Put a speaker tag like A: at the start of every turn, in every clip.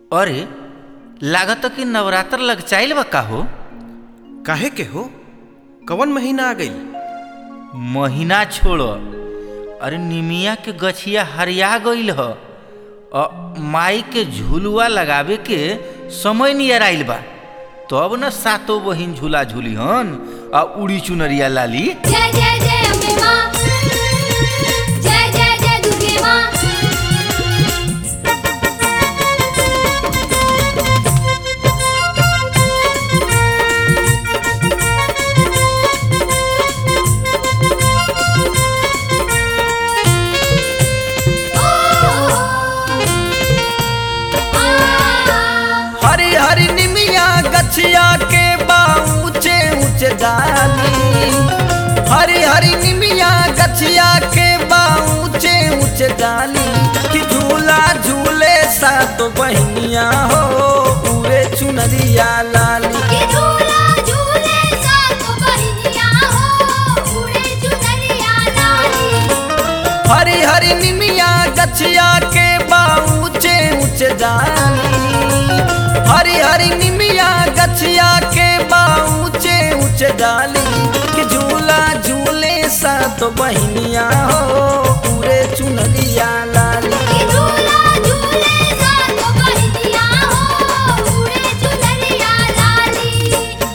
A: अरे लागत कि नवरात्र लग चाइल बा का हो
B: काहे के हो कवन महीना आ गई
A: महीना छोड़ अरे निमिया के गछिया हरिया गईल ह अ माई के झुलुआ लगावे के समय नियर आइल बा तब न सातो बहिन झूला झूली हन आ उड़ी चुनरिया लाली
C: जय जय जय अम्बे माँ जय जय जय दुर्गे माँ
B: हरी हरी निमिया गछिया के बा ऊंचे ऊंचे डाली हरी हरी निमिया गछिया के बा ऊंचे ऊंचे डाली कि झूला झूले सात बहनिया हो पूरे चुनरिया लाली
C: ये झूला झूले सातो बहिनिया हो उड़े चुनरिया लाली
B: हरी हरी निमिया गछिया के बा ऊंचे ऊंचे डाली हरी हरी निमिया गछिया के बा ऊंचे ऊंचे डाली कि झूला झूले सात बहनिया हो पूरे चुनरिया लाली
C: ये झूला झूले सातो बहिनिया हो उड़े चुनरिया लाली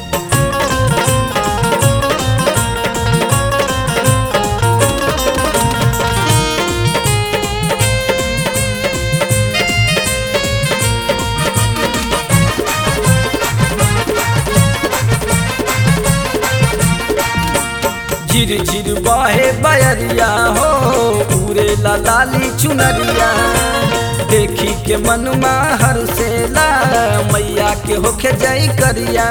B: झिर झिर बहे बयरिया हो पूरे लाली चुनरिया देखी के मनमा हर सेला मैया के होखे जई करिया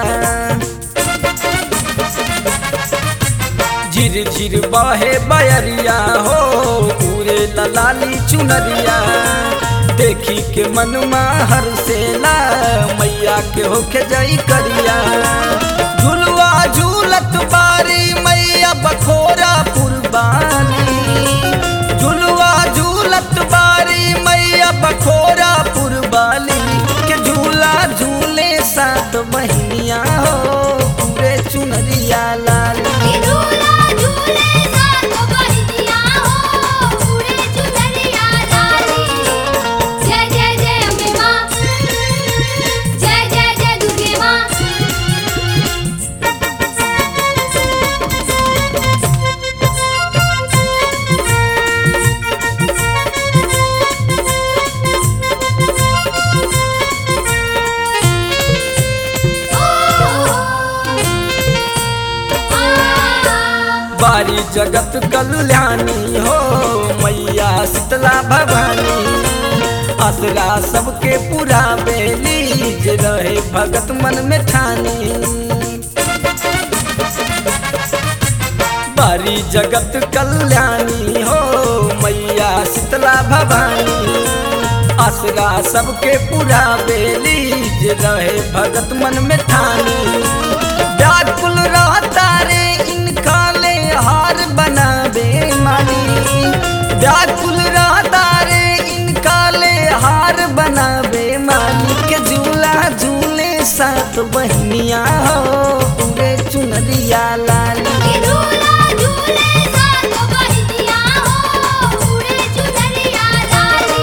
B: झिर झिर बहे बयरिया हो पूरे लाली चुनरिया देखी के मनमा हर सेला मैया के होखे जई करिया झुलवा झूलत बारी मैया बखोरा पुरबानी झुलवा झूलत बारी मैया बखोरा पुरबाली के झूला झूले सात बहनिया हो पूरे चुनरिया लाली
C: ये झूला झूले सातो बहिनिया हो उड़े चुनरिया लाली जय जय जय अम्बे माँ जय जय जय दुर्गे माँ
B: बारी जगत कल्याणी हो मैया शीतला भवानी असरा सबके पूरा बेली जे रहे भगत मन में ठानी बारी जगत कल्याणी हो मैया शीतला भवानी असरा सबके पूरा बेली जे रहे भगत मन में ठानी व्याकुल रहता रे इनका ले हार बनावे मानी व्याकुल रहता रे इनका ले हार बनावे मानी के झूला झूले सात बहनिया हो पूरे चुनरिया लाली
C: ये झूला झूले सातो बहिनिया हो उड़े चुनरिया लाली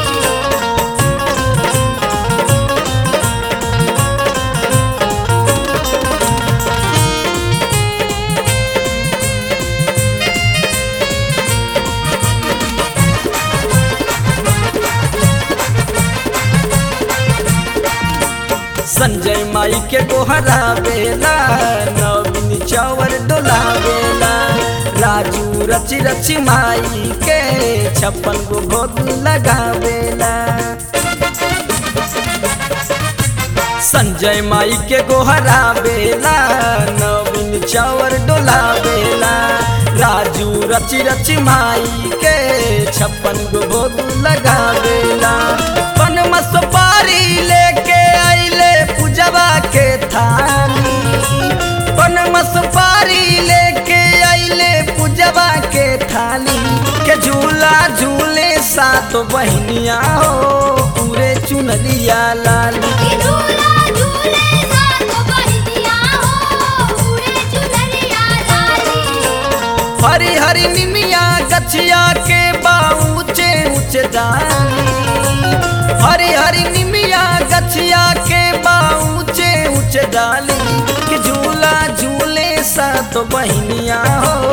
B: संजय माई के गोहरा बेला नवीन चौवर डोलावेला राजू रची रची माई के छप्पन गो भोग लगावेला संजय माई के गोहरा बेला नवीन चौवर डोलावेला राजू रची रची माई के छप्पन गो भोग लगावेला पन सुपारी लेके आइले पूजवा के थाली पन सुपारी लेके आइले पूजवा के थाली के झूला झूले सात बहनिया हो पूरे चुन चुनरिया लाली
C: कि झूला झूले साथ बहिनिया हो उड़े चुनरिया लाली
B: हरी हरी निमिया गछिया के बाऊचे ऊंचे डाली हरी हरी निमिया गछिया के बाऊचे ऊंचे डाली कि झूला झूले सा तो बहनिया हो